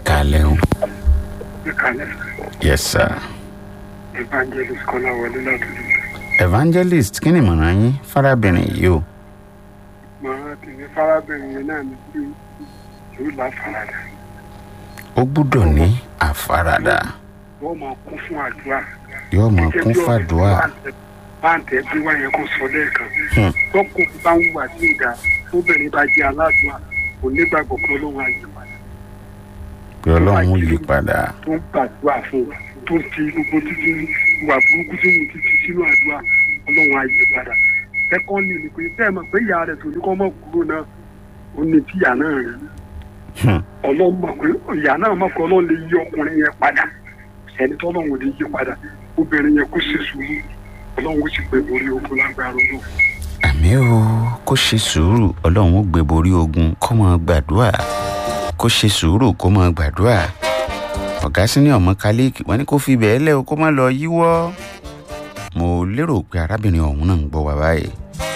kálẹ̀ o. ìkàlẹ̀ yes sir. evangelist kọ́láwọlé látọ̀dọ̀ evangelist kí ni ìmọ̀ràn yín fárábìnrin yìí o. màá tẹ̀lé fárábìnrin yẹn náà ní pé yóò láfaradà ó gbúdọ̀ ní àfaradà wọ́n máa kún fún àdúrà yóò máa kún fàdúrà. báńtẹ̀ bí wọ́n yẹ kó sọ lẹ́ẹ̀kan Hmm. tọ́kù bá ń wà sí ìdá tóbìnrin bá jẹ́ aládùúgbà kò nígbàgbọ́ pé ọlọ́run á yí padà pé ọlọ́run ó yí padà. tó ń gbàdúrà fún un tó ń fi gbogbo títí ìwà burúkú tí mo ti ti sínú àdúrà ọlọ́run á yí padà sẹ́kọ́ndì ni pé bẹ́ẹ̀ mọ̀ pé ìyá rẹ̀ tó ní kọ́ mọ̀ kúrò náà ó ní tíyà náà rẹ̀ Hmm. ọlọ́run mọ̀ pé ìyá náà mọ̀ pé ọlọ́run lè yí ọkùnrin yẹn padà ẹni tó ọlọ́run ò lè yí padà obìnrin yẹn kó ṣe sùúrù ọlọ́run ó sì gbé borí ogun lágbára ọlọ́run. àmì o kó ṣe sùúrù ọlọ́run ó gbé borí ogun kó máa gbàdúrà kó ṣe sùúrù kó máa gbàdúrà ọ̀gá sínú ọmọ kálíkì wọn ní kó fi bẹ́ẹ̀ lẹ́ o kó má lọ yíwọ́ mo lérò pé arábìnrin ọ̀hún náà ń gbọ́ wá báyìí.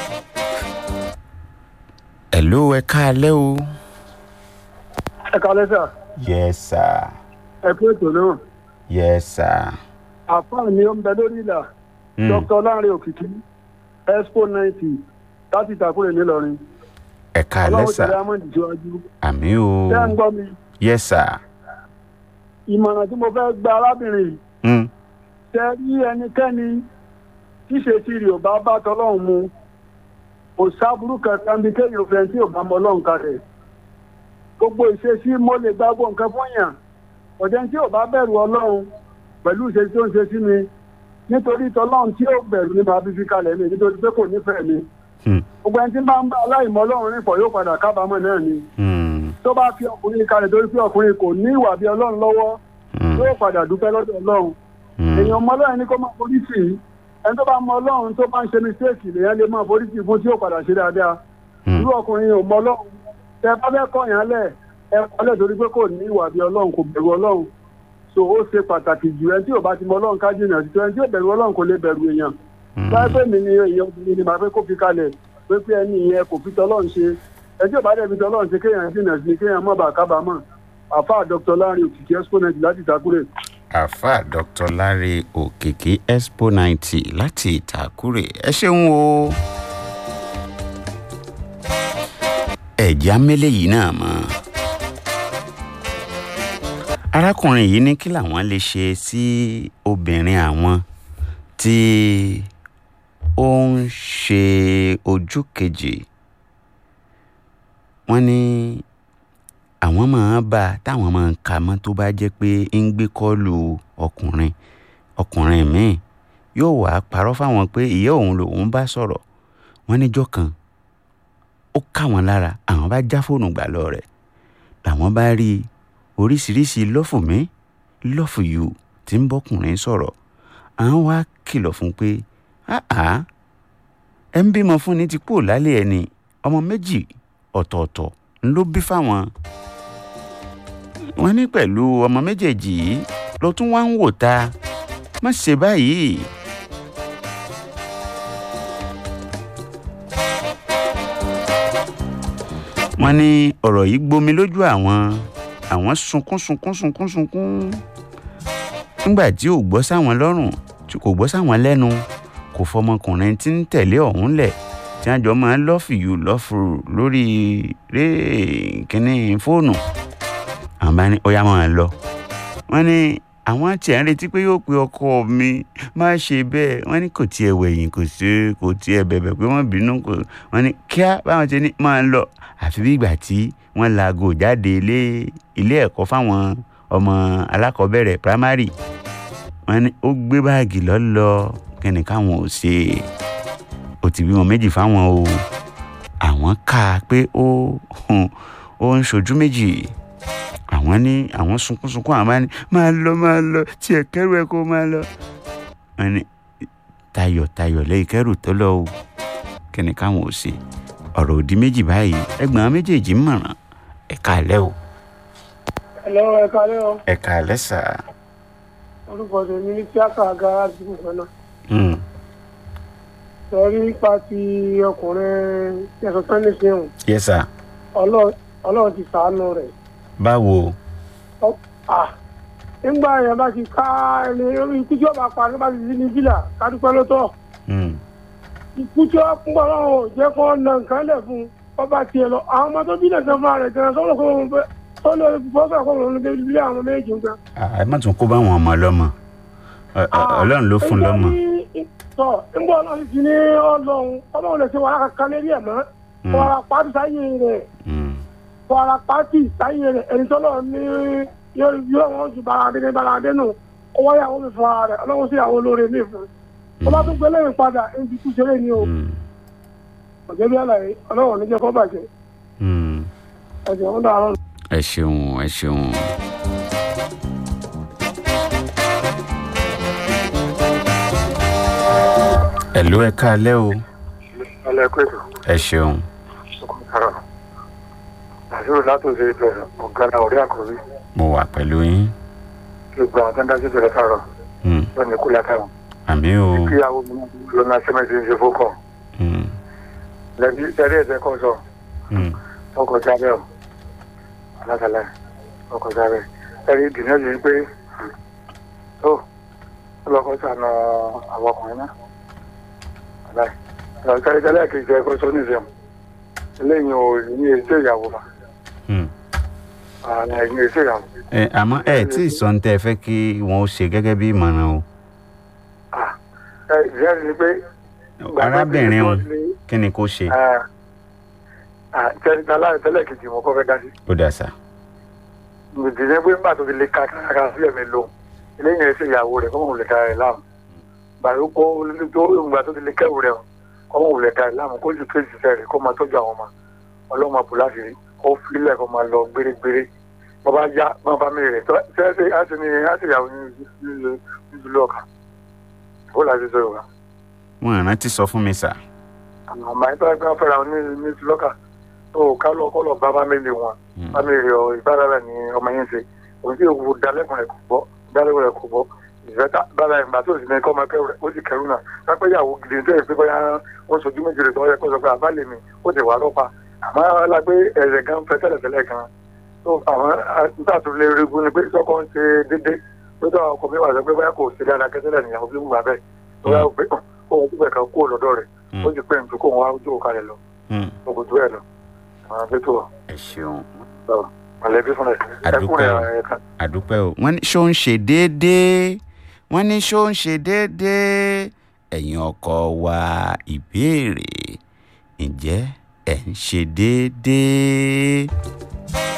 ẹ̀ló ẹ káalẹ́ o. ẹ kálẹ́ sà yes sir ẹ pé ètò náà yes sir. àfáà ni ó ń bẹ lórí ìlà Mm. dr lanre òkìkí expo ninety láti ìtàkùrẹ̀ nílọrin ẹ káalẹ́ ọlọ́run sà tẹ̀lé amọ̀dì síwájú àmì o ṣé ń gbọ́ mi yes sir. ìmọ̀ràn tí mo fẹ́ gba arábìnrin yìí Mm. ṣe rí ẹnikẹ́ni tí ṣe ti rí ò bá bá tọlọ́run mu kò sábúrú kankan bí kéèyàn fẹ́ tí ò bá mọ ọlọ́run kalẹ̀ gbogbo ìṣesí mo lè gbàgbọ́ nǹkan fún yàn ọ̀dẹ́ tí ò bá bẹ̀rù ọlọ́run pẹ̀lú ìṣesí tó ń ṣe sí mi nítorí tọlọ́run tí ò bẹ̀rù ni màá fi fi kalẹ̀ mi nítorí pé kò nífẹ̀ẹ́ mi Hmm. gbogbo ẹni tí bá ń bá aláìmọ̀ ọlọ́run rìn pọ̀ yóò padà kábàámọ̀ náà ni Hmm. tó bá fi ọkùnrin kalẹ̀ torí pé ọkùnrin kò ní ìwà bí ọlọ́run lọ́wọ́ Hmm. yóò padà dúpẹ́ lọ́dọ̀ ọlọ́run Hmm. èèyàn ọmọ ọlọ́run ní kó máa forí sí i ẹni tó bá mọ ọlọ́run tó bá ń ṣe mistake lèèyàn lè máa forí sí i fún tí yóò padà ṣe dáadáa Hmm. irú ọkùnrin ò mọ ọlọ́run tẹ bá fẹ́ kọ́ yàn lẹ̀ ẹ kọ́lẹ̀ torí pé kò ní ìwà bí ọlọ́run kò bẹ̀rù ọlọ́run so ó ṣe pàtàkì jù ẹni tí ò bá ti mọ ọlọ́run ká jìnnà sí tó ẹni tí ò bẹ̀rù ọlọ́run kò lè bẹ̀rù èèyàn Hmm. báyìí pé mi ni èèyàn obìnrin ni màá fẹ́ kó fi kalẹ̀ pé pé ẹni yẹn kò fi tọ́lọ́run ṣe ẹni tí ò bá dẹ̀ fi tọ́lọ́run ṣe kéèyàn jìnnà sí kéèyàn má bàa kábàámọ̀ àfáà dr láàrin òkìkí exponent láti ìtàkùrẹ̀ àfà dr láre òkìkí expo ninety láti ìtàkùrẹ ẹ ṣeun o. ẹ̀já mélé yìí náà mọ́. arákùnrin yìí ní kí làwọn lè ṣe sí obìnrin àwọn tí ó ń ṣe ojú kejì wọ́n ní àwọn máa ń bá a táwọn máa ń ka mọ́ tó bá jẹ́ pé ń gbé kọ́ọ̀lù ọkùnrin ọkùnrin míì yóò wá parọ́ fáwọn pé ìyá òun lòun bá sọ̀rọ̀ wọ́n níjọ́ kan ó ká wọn lára àwọn bá já fóònù gbà lọ rẹ̀ làwọn bá rí oríṣiríṣi lọ́fù mi lọ́fù yù tí ń bọ́kùnrin sọ̀rọ̀ àwọn wá kìlọ̀ fún pé àá ẹ ń bímọ fún ni ti kúrò lálẹ́ ẹni ọmọ méjì ọ̀tọ̀ọ̀tọ̀ ló bí fáwọn wọ́n ní pẹ̀lú ọmọ méjèèjì yìí ló tún wá ń wò ta má ṣe báyìí. wọ́n ní ọ̀rọ̀ yìí gbomi lójú àwọn àwọn sunkún sunkún sunkún sunkún nígbà tí ò gbọ́ sáwọn lọ́rùn tí kò gbọ́ sáwọn lẹ́nu kò fọmọkùnrin tí ń tẹ̀lé ọ̀hún lẹ̀ tí wọ́n jọ máa ń lọ́fìyù lọ́fùrù lórí ré kínní fóònù àwọn bá ní ó yá máa lọ wọ́n ní àwọn tiẹ̀ ń retí pé yóò pe ọkọ mi má ṣe bẹ́ẹ̀ wọ́n ní kò tiẹ̀ wẹ̀yìn kò sí kò tiẹ̀ bẹ̀bẹ̀ pé wọ́n bínú kò wọ́n ní kíá báwọn ṣe ní máa lọ àfi bí ìgbà tí wọ́n laago jáde ilé ilé ẹ̀kọ́ fáwọn ọmọ alákọ̀ọ́bẹ̀rẹ̀ primary wọ́n ní ó gbé báàgì lọ́lọ́ kíni káwọn ò ṣe ó ti bímọ méjì fáwọn o àwọn kà á pé ó ó ń ṣojú méjì àwọn ní àwọn sunkúnsunkún àwọn máa ní máa lọ máa lọ tí ẹ kẹrù ẹ kó máa lọ wọn ní tayọ̀tayọ̀ lẹ́yìn kẹrù tó lọ o kíni káwọn ò ṣe ọ̀rọ̀ òdì méjì báyìí ẹgbọn méjèèjì ń mọ̀ràn ẹ̀ka alẹ́ o ẹ̀lọ́ ẹ̀ka lẹ́wọ̀n ẹ̀ka alẹ́ sà. orúkọ tèmi ní tíákà gara àdúgbò kan náà Mm, sọrí nípa ti ọkùnrin ẹ̀sọ́ sẹ́ni fihàn yes sir ọlọ́run ti sàánú rẹ̀ báwo Ọ- ah, nígbà yẹn bá ti ká ẹni ikú tí ó bá pa nígbà tí ní bílà kádúpẹ́ ló tọ̀ Hmm. ikú tí ó ń bọ̀ lọ́wọ́ ò jẹ́ kó na nǹkan lẹ̀ fún un ọba tiẹ̀ lọ àwọn ọmọ tó bí lẹ̀ gan fúnra rẹ̀ gan sọ́wọ́n kó wọn bẹ́ tó lè fọ́sọ̀ kó wọn lè bí àwọn méjì gan. Ah, ẹ má tún kó bá àwọn ọmọ lọ́mọ Ọ- ọ- ọlọ́run ló fún lọ́mọ. tọ nígbà ọlọ́run ti ní ọlọ́run ọlọ́run lè ṣe wàhálà kankan lérí ẹ̀ mọ́ Hmm. wàhálà pàtì sáyé rẹ̀ Hmm. wàhálà pàtì sáyé rẹ̀ ẹni tó lọ ní yóò yóò wọn ju baradé ní baradé nù ọwọ́ yàwó mi fún ara rẹ̀ ọlọ́run sì yàwó olóore mi fún un ọba tó gbé lẹ́yìn padà ẹni kú ṣeré ni o Hmm. ọ̀jẹ̀ bí àlàyé ọlọ́run ò ní jẹ́ kó bàjẹ́ Hmm. ẹ̀jẹ̀ ń dàrọ́ ẹ ṣeun ẹ ṣeun. ẹ̀lú ẹ káalẹ́ o alẹ́ pẹ̀lú ẹ ṣeun ọkùnrin àṣírí látòsí ìbẹ̀rẹ̀ ọ̀gá ọ̀rẹ́ àkọ́rí mo wà pẹ̀lú yín kí gba àwọn tẹ́ńdá sí ìbẹ̀rẹ̀ sàrọ̀ Hmm. lọ́nà ikú látàwọn àmì o kí àwọn ọmọ lọ́nà sẹ́mẹ̀tì ń ṣe fókọ̀ Hmm. lẹ́bí ẹ̀rí ẹ̀sẹ̀ kan sọ Hmm. ọkọ̀ jábẹ́ ọ̀ alásàlẹ̀ ọkọ̀ jábẹ́ ẹ̀rí ìdìnnà yìí pé tó ọlọ́kọ̀ sànà àwọn ọkùnrin náà aláì ọ̀kẹ́rẹ́ tẹ́lẹ̀ kejì ẹ̀kọ́ sọ ní ìṣẹ̀mù eléyìí ò ní ètò ìyàwó fa Hmm. ààrẹ ẹ̀yìn ètò ìyàwó ẹ àmọ́ ẹ tí ì sọ ní tẹ́ ẹ fẹ́ kí wọ́n ó ṣe gẹ́gẹ́ bí ìmọ̀ràn o Ah, ẹ ìyẹn ni pé. arábìnrin o kí ni kó ṣe tẹ́lẹ̀ tẹ́lẹ̀ tẹ́lẹ̀ kejì mo kọ́ fẹ́ dá sí. ó dà sá. ìdílé pé nígbà tó fi lè ka kárakára sílẹ̀ mi lò eléyìí ẹ̀ ṣe ìyàwó rẹ̀ kọ́mọ̀ wùlẹ̀ dára rẹ̀ láàmú. bàrú kó tó ìgbà tó fi lè kẹ́wù rẹ̀ kọ́mọ̀ wùlẹ̀ dára rẹ̀ láàmú kó ju kéjì sẹ́ rẹ̀ kó máa tọ́jú àwọn ọmọ ọlọ́mọ àpò láti rí kó filẹ̀ kó máa lọ gbérégbéré bọ́ bá yá bọ́ bá mi rẹ̀ tẹ́lẹ̀ á ti ní á ti yàwó ní ìlú ọ̀kan ó láti sọ yorùbá wọn rántí sọ fún mi sà. àmọ́ àyíká ẹgbẹ́ fẹ́ra wọn ní ní tìlọ́kà tó ká lọ kọ́ lọ bá fámìlì wọn Hmm. fámìlì ọ ìbára ni ọmọ yẹn ṣe òun tí òkú dalẹ́kùn rẹ̀ kò gbọ́ dalẹ́kùn rẹ̀ kò gbọ́ ìfẹ́ bára ìgbà tó sì ní kọ́ ọmọ kẹrù rẹ̀ ó sì kẹrù náà pápẹ́ ìyàwó gidi tó yẹ pé bóyá wọ́n sojú méjì rẹ̀ tó yẹ kó sọ pé àbálẹ̀ mi ó ti wà lọ́pa àmọ́ alágbé ẹ̀rẹ̀ gan fẹ́ tẹ́lẹ̀tẹ́lẹ̀ gan tó àwọn nígbà tó lè rí gun ni pé sọ́kọ́ ń ṣe déédé tó tó ọkọ̀ mi wà sọ pé bóyá kò ṣe dáadáa kẹ́tẹ́lẹ̀ nìyàwó bí mo gbà bẹ́ẹ̀ tó yà ó pé kó wọn túbẹ̀ kan kó lọ́dọ̀ rẹ̀ Hmm. ó ti pẹ́ nítorí kó wọn wá ojú òkà rẹ̀ lọ Hmm. ogun tó ẹ̀ lọ àwọn akẹ́tọ̀ wà ẹ ṣeun mọ̀lẹ́bí fúnra ẹ̀ Àdúpẹ́ ẹkùnrin o. ẹ̀ka àdúpẹ́ o wọ́n ní ṣó ń ṣe déédéé wọ́n ní ṣó ń ṣe déédéé ẹ̀yin ọkọ wa ìbéèrè ǹjẹ́ ẹ̀ ń ṣe déédéé.